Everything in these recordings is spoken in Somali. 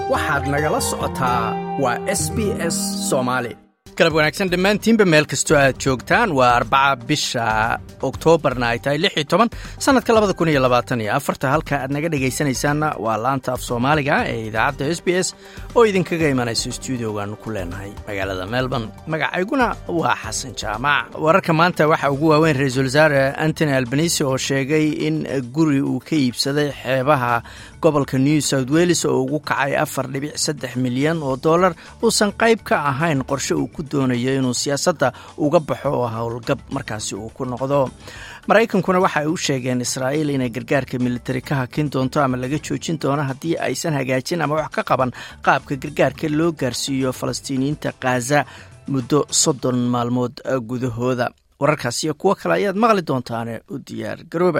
waxaad nagala socotaa waa s b s soomaali galab wanaagsan dhammaantiinba meel kastoo aad joogtaan waa arbaca bisha oktoobarna ay tahay lix iyo toban sannadka labada kun iyo labaatan iyo afarta halka aad naga dhegaysanaysaanna waa laanta af soomaaliga ee idaacadda s b s oo idinkaga imanayso stuudiogaanu ku leenahay magaalada melbourne magacayguna waa xasan jaamac wararka maanta waxaa ugu waaweyn ra-iisul wasaare antony albanisi oo sheegay in guri uu ka iibsaday xeebaha gobolka new south welles oo ugu kacay afar dhibic saddex milyan oo dollar uusan qayb ka ahayn qorshe uu ku doonayo inuu siyaasadda uga baxo oo howlgab markaasi uu ku noqdo maraykankuna waxa ay u sheegeen israa'iil inay gargaarka militari ka hakin doonto ama laga joojin doono haddii aysan hagaajin ama wax ka qaban qaabka gargaarka loo gaarsiiyo falastiiniyiinta khaza muddo soddon maalmood gudahooda wararkaas iyo kuwo kale ayaad maqli doontaane u diyaar garooba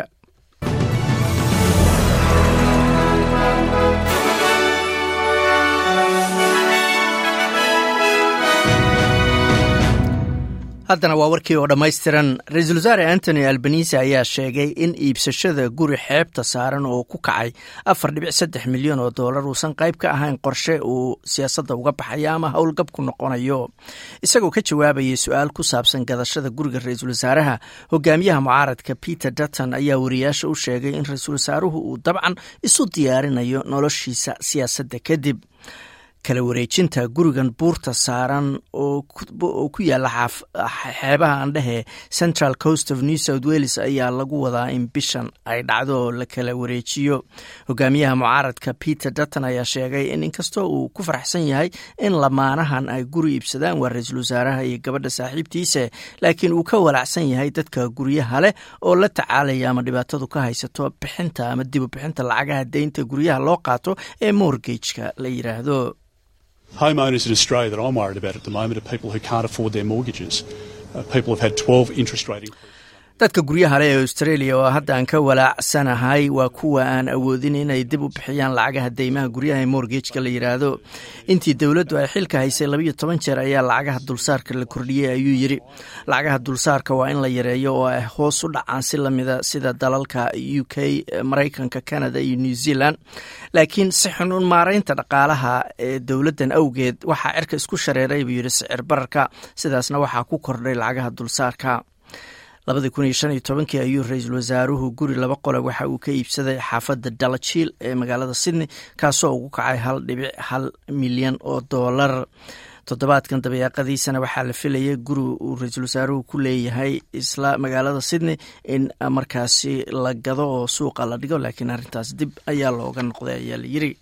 haddana waa warkii oo dhammaystiran ra-iisul wasaare antony albanisi ayaa sheegay in iibsashada guri xeebta saaran oo ku kacay afar dhibic saddex milyan oo dollar uusan qayb ka ahayn qorshe uu siyaasadda uga baxayo ama howlgab ku noqonayo isagoo ka jawaabayay su-aal ku saabsan gadashada guriga ra-iisul wasaaraha hogaamiyaha mucaaradka peter dutton ayaa wariyaasha u sheegay in ra-iisul wasaaruhu uu dabcan isu diyaarinayo noloshiisa siyaasadda kadib kala wareejinta gurigan buurta saaran oo ku yaala xeebaha andhehe central coast of new south welles ayaa lagu wadaa in bishan ay dhacdo oo la kala wareejiyo hogaamiyaha mucaaradka peter dutton ayaa sheegay in inkastoo uu ku faraxsan yahay in lamaanahan ay guri iibsadaan waa ra-iisul wasaaraha iyo gabadha saaxiibtiisa laakiin uu ka walacsan yahay dadka guryaha leh oo la tacaalaya ama dhibaatadu ka haysato bixinta ama dibu bixinta lacagaha deynta guryaha loo qaato ee mortgageka la yiraahdo Homeowners in Australia that I'm worried about at the moment are people who can't afford their mortgages. Uh, people have had 12 interest rate increases. dadka guryaha leh ee australia oo hadda aan ka walaacsanahay waa kuwa aan awoodin inay dib u bixiyaan lacagaha deymaha guryaha ee mortgageka la yidhaahdo intii dowladdu ay xilka haysay labayo toban jeer ayaa lacagaha dulsaarka la kordhiyey ayuu yidri lacagaha dulsaarka waa in la yareeyo oo ay hoos u dhacaan si lamida sida dalalka u k maraykanka canada iyo new zealand laakiin si xun un maaraynta dhaqaalaha ee dowladdan awgeed waxaa cirka isku shareeray buu yidhi sicir bararka sidaasna waxaa ku kordhay lacagaha dulsaarka labadii kun iyo shan iyo tobankii ayuu ra-iisul wasaaruhu guri laba qole waxa uu ka iibsaday xaafadda dalajiil ee magaalada sydney kaasoo ugu kacay hal dhibic hal milyan oo dollar toddobaadkan dabeeqadiisana waxaa la filayay guri uu ra-iisul wasaaruhu ku leeyahay isla magaalada sydney in markaasi la gado oo suuqa la dhigo laakiin arrintaas dib ayaa looga noqday ayaa la yiri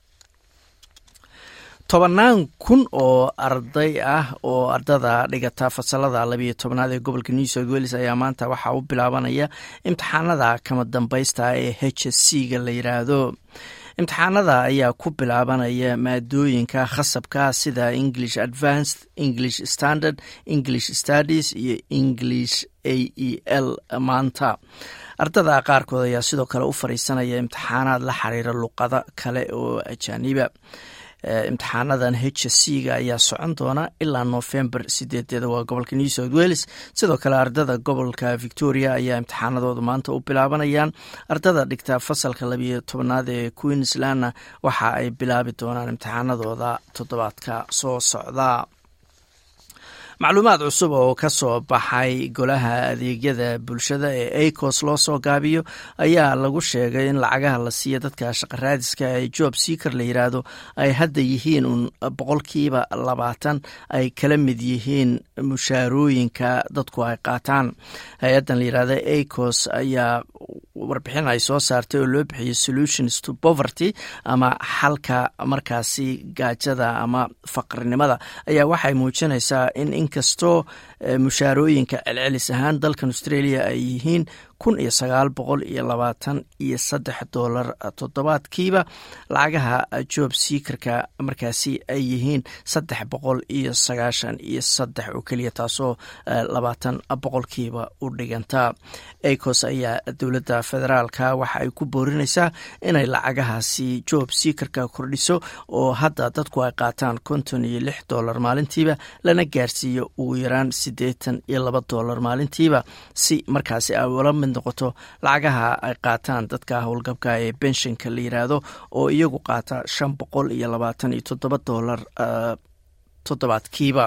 tobannaan kun oo arday ah oo ardada dhigata fasalada labiyo tobnaad ee gobolka new south welles ayaa maanta waxaa u bilaabanaya imtixaanada kama dambaysta ee h s c ga la yiraahdo imtixaanada ayaa ku bilaabanaya maadooyinka khasabka sida english advanced english standard english studies iyo english a e l maanta ardada qaarkood ayaa sidoo kale u fariisanaya imtixaanaad la xiriira luqado kale oo ajaaniba imtixaanadan h c ga ayaa socon doona ilaa november sideedeeda waa gobolka new south welles sidoo kale ardada gobolka victoria ayaa imtixaanadooda maanta u bilaabanayaan ardada dhigta fasalka labiyo tobanaad ee queenslandna waxa ay bilaabi doonaan imtixaanadooda toddobaadka soo socda macluumaad cusub oo ka soo baxay golaha adeegyada bulshada ee acos loo soo gaabiyo ayaa lagu sheegay in lacagaha la siiya dadka shaqaraadiska ee job seaker la yiraahdo ay hadda yihiin un boqolkiiba labaatan ay kala mid yihiin mushaarooyinka dadku ay qaataan hay-addan la yirahdo acos ayaa warbixin ay soo saartay oo loo bixiyay solutions to poverty ama xalka markaasi gaajada ama faqrinimada ayaa waxay muujinaysaa in inkastoo mushaarooyinka celcelis ahaan dalkan australia ay yihiin kun iyo sagaal boqol iyo labaatan iyo saddex dollar toddobaadkiiba lacagaha job seakerka markaasi ay yihiin saddex boqol iyo sagaashan iyo saddex oo keliya taasoo labaatan boqolkiiba u dhiganta acos ayaa dowladda federaalka waxa ay ku boorinaysaa inay lacagahaasi job seakerka kordhiso oo hadda dadku ay qaataan konton iyo lix dollar maalintiiba lana gaarsiiyo ugu yaraan siddeetan iyo laba dollar maalintiiba si markaasi ay ula mid noqoto lacagaha ay qaataan dadka howlgabka ee benshinka la yiraahdo oo iyagu qaata shan boqol iyo labaatan iyo toddoba dollar toddobaadkiiba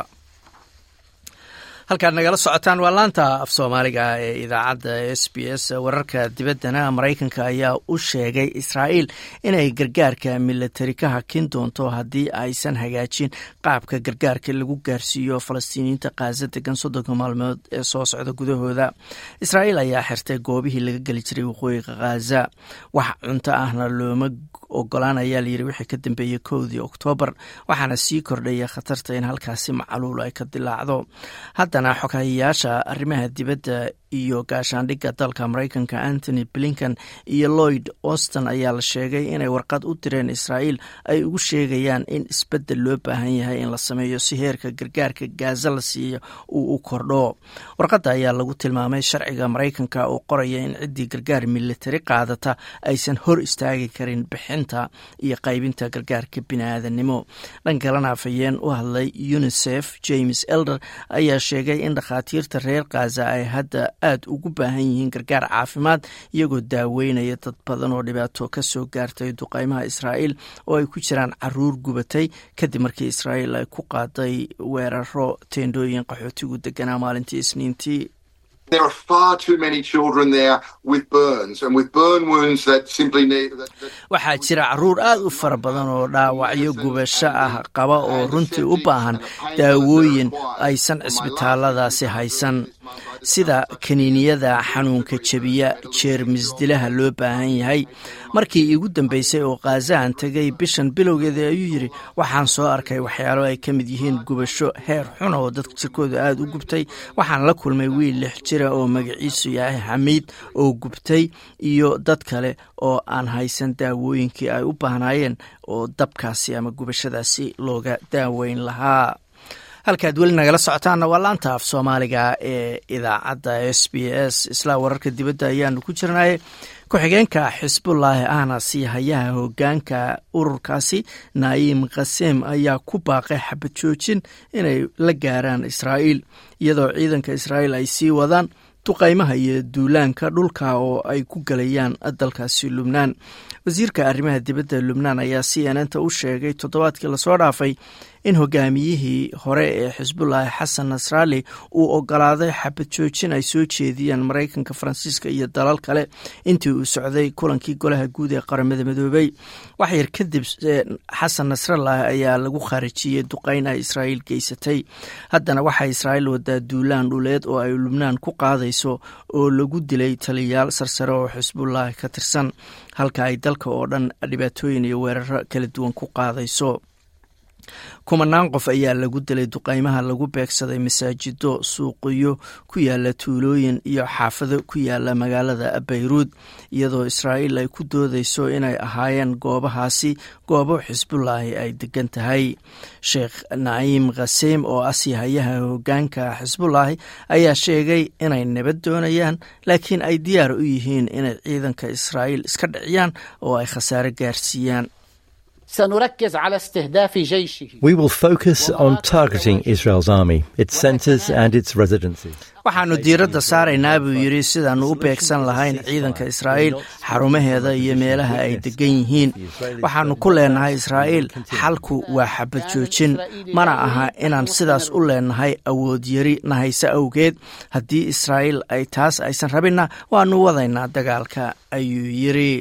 halkaad nagala socotaan waa laanta af soomaaliga ee idaacadda s b s wararka dibaddana maraykanka ayaa u sheegay israa'iil inay gargaarka milatari ka hakin doonto haddii aysan hagaajin qaabka gargaarka lagu gaarsiiyo falastiiniyiinta kaaza degan soddonka maalmood ee soo socda gudahooda israa'iil ayaa xirtay goobihii laga geli jiray waqooyiga khaza wax cunto ahna looma ogolaan ayaa layidhi wixii ka dambeeyey kowdii oktoobar waxaana sii kordhaya khatarta in halkaasi macaluul ay ka dilaacdo haddana xoghayayaasha arrimaha dibadda iyo gaashaandhigga dalka maraykanka antony blinkan iyo lloyd auston ayaa la sheegay inay warqad u direen israa'iil ay ugu sheegayaan in isbeddel loo baahan yahay in la sameeyo si heerka gargaarka gaaza la siiyo uu u kordho warqadda ayaa lagu tilmaamay sharciga maraykanka oo qoraya in ciddii gargaar militari qaadata aysan hor istaagi karin bixinta iyo qaybinta gargaarka bini'aadanimo dhan kalena afhayeen u hadlay unisef james elder ayaa sheegay in dhakhaatiirta reer khaza ay hadda aad ugu baahan yihiin gargaar caafimaad iyagoo daaweynaya dad badan oo dhibaato ka soo gaartay duqaymaha israa'iil oo ay ku jiraan caruur gubatay kadib markii israa'iil ay ku qaaday weeraro teendhooyin qaxootigu deganaa maalintii isniintii There are far too many children there with burns and with burn wounds that simply need. That, that waxaa jira caruur aad u fara badan oo dhaawacyo gubasho ah qaba oo runtii u baahan daawooyin aysan cisbitaaladaasi haysan sida kaniiniyada xanuunka jebiya jeermis dilaha loo baahan yahay markii iigu dambeysay oo khaazaan tegay bishan bilowgeeda ayuu yidhi waxaan soo arkay waxyaalo ay ka mid yihiin gubasho heer xun oo dadka jirkooda aada u gubtay waxaan la kulmay wiil lix jira oo magaciisu yahay xamiid oo gubtay iyo dad kale oo aan haysan daawooyinkii ay u baahnaayeen oo dabkaasi ama gubashadaasi looga daaweyn lahaa halkaad weli nagala socotaanna waa laanta af soomaaliga ee idaacadda s b s isla wararka dibadda ayaanu ku jirnay ku-xigeenka xisbullaahi ahna sii hayaha hogaanka ururkaasi naayim khasem ayaa ku baaqay xabad joojin inay la gaaraan israa'iil iyadoo ciidanka israa'iil ay sii wadaan duqaymaha iyo duulaanka dhulka oo ay ku galayaan dalkaasi lubnaan wasiirka arrimaha dibadda lubnaan ayaa c n n ta u sheegay toddobaadkii lasoo dhaafay in hogaamiyihii hore ee xisbullaahi xasan nasraali uu ogolaaday xabad joojin ay soo jeediyaan maraykanka faransiiska iyo dalal kale intii uu socday kulankii golaha guud ee qaramada midoobey waxyar kadib xasan nasrallah ayaa lagu khaarijiyey duqeyn ay israa'iil geysatay haddana waxaa israa'iil wadaa duulaan dhuleed oo ay lubnaan ku qaadayso oo lagu dilay taliyayaal sarsare oo xisbullaahi ka tirsan halka ay dalka oo dhan dhibaatooyin iyo weeraro kala duwan ku qaadayso kumanaan qof ayaa lagu dilay duqaymaha lagu beegsaday masaajido suuqiyo ku yaala tuulooyin iyo xaafado ku yaala magaalada bayruud iyadoo israa'iil ay ku doodeyso inay ahaayeen goobahaasi goobo xisbullaahi ay degan tahay sheekh naciim khaseem oo asii hayaha hogaanka xisbullaahi ayaa sheegay inay nabad doonayaan laakiin ay diyaar u yihiin inay ciidanka israa'iil iska dhiciyaan oo ay khasaare gaarsiiyaan سنركز على استهداف جيشه We will focus on targeting Israel's army, its centers and its residences. waxaannu diiradda saaraynaa buu yidhi sidaannu u beegsan lahayn ciidanka israa'iil xarumaheeda iyo meelaha ay degan yihiin waxaannu ku leenahay israa'iil xalku waa xabad joojin mana aha inaan sidaas u leenahay awood yari nahayse awgeed haddii israa'iil ay taas aysan rabinna waannu wadaynaa dagaalka ayuu yidhi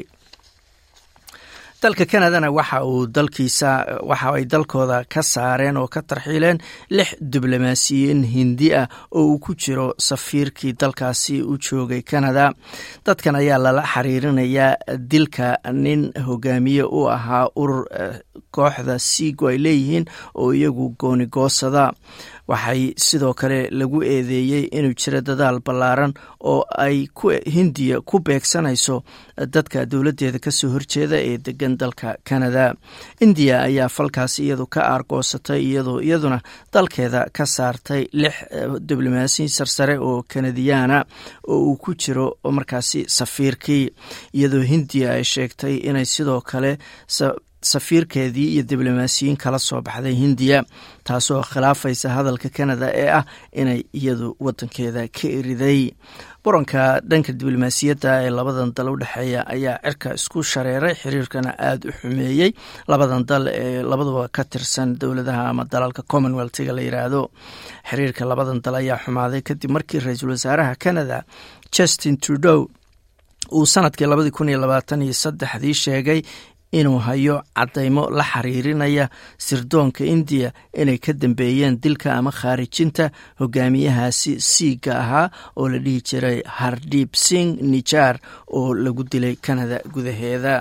dalka kanadana waxa uu dalkiisa waxa ay dalkooda ka saareen oo ka tarxiileen lix diblomaasiyiin hindi ah oo uu ku jiro safiirkii dalkaasi u joogay kanada dadkan ayaa lala xiriirinayaa dilka nin hogaamiye u ahaa urur kooxda siigo ay leeyihiin oo iyagu goonigoosada waxay sidoo kale lagu eedeeyey inuu jiro dadaal ballaaran oo ay hindiya ku beegsanayso dadka dowladdeeda kasoo horjeeda ee degan dalka kanada indiya ayaa falkaas iyadu ka aargoosatay iyadoo iyaduna dalkeeda ka saartay lix diblomaasiyin sarsare oo kanadiyaana oo uu ku jiro markaasi safiirkii iyadoo hindiya ay sheegtay inay sidoo kale safiirkeedii iyo diblomaasiyiin kala soo baxday hindiya taasoo khilaafaysa hadalka kanada ee ah inay iyadu wadankeeda ka eriday buranka dhanka diblomaasiyadda ee labadan dal u dhexeeya ayaa cirka isku shareeray xiriirkana aada u xumeeyey labadan dal ee labaduba ka tirsan dowladaha ama dalalka commonwealthga la yiraahdo xiriirka labadan dal ayaa xumaaday kadib markii ra-iisul wasaaraha canada justin trudeau uu sanadkii labadii kun iyo labaatan iyo saddexdii sheegay inuu hayo cadaymo la xiriirinaya sirdoonka indiya inay ka dambeeyeen dilka ama khaarijinta hogaamiyahaasi siiga ahaa oo la dhihi jiray hardib sing nijar oo lagu dilay kanada gudaheeda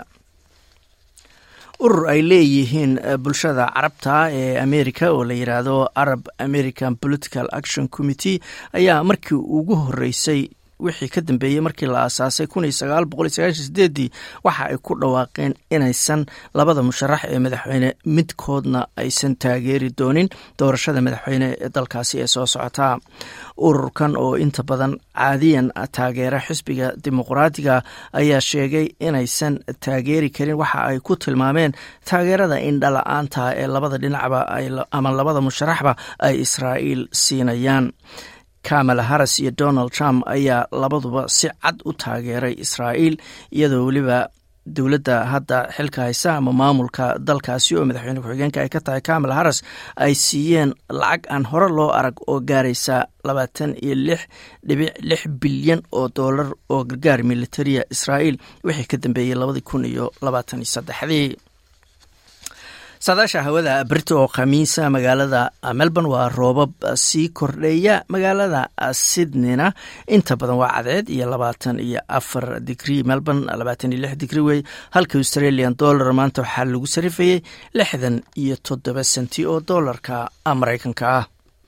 urur ay leeyihiin bulshada carabta ee america oo la yiraahdo arab american political action committee ayaa markii ugu horeysay wixii ka dambeeyey markii la aasaasay ii waxa ay ku dhawaaqeen inaysan labada musharax ee madaxweyne midkoodna aysan taageeri doonin doorashada madaxweyne ee dalkaasi ee soo socotaa ururkan oo inta badan caadiyan taageera xisbiga dimuqraadiga ayaa sheegay inaysan taageeri karin waxa ay ku tilmaameen taageerada indhala-aanta ee labada dhinacba ama labada musharaxba ay israa'iil siinayaan kamala harris iyo donald trump ayaa labaduba si cad u taageeray israa'iil iyadoo weliba dowladda hadda xilka haysa ama maamulka dalkaasi oo madaxweyne ku-xigeenka ay ka tahay kamala harris ay siiyeen lacag aan hore loo arag oo gaaraysa labaatan iyo lix dhibic lix bilyan oo doolar oo gargaar militariya israa'iil wixii ka dambeeyey labadii kun iyo labaatan iyo saddexdii saadaasha hawada berito oo khamiisa magaalada melbourne waa roobab sii kordheeya magaalada sydneyna inta badan waa cadeed iyo labaatan iyo afar digrie melbourne labaatan iyo lix digrie wey halka australian dollar maanta waxaa lagu sarifayey lixdan iyo toddoba senti oo doolarka maraykanka ah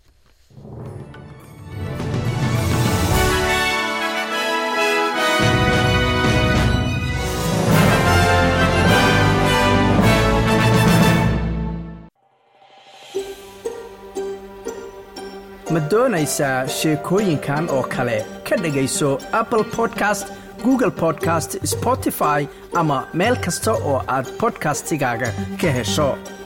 ma doonaysaa sheekooyinkan oo kale ka dhegayso apple podcast google podcast spotify ama meel kasta oo aad bodkastigaaga ka hesho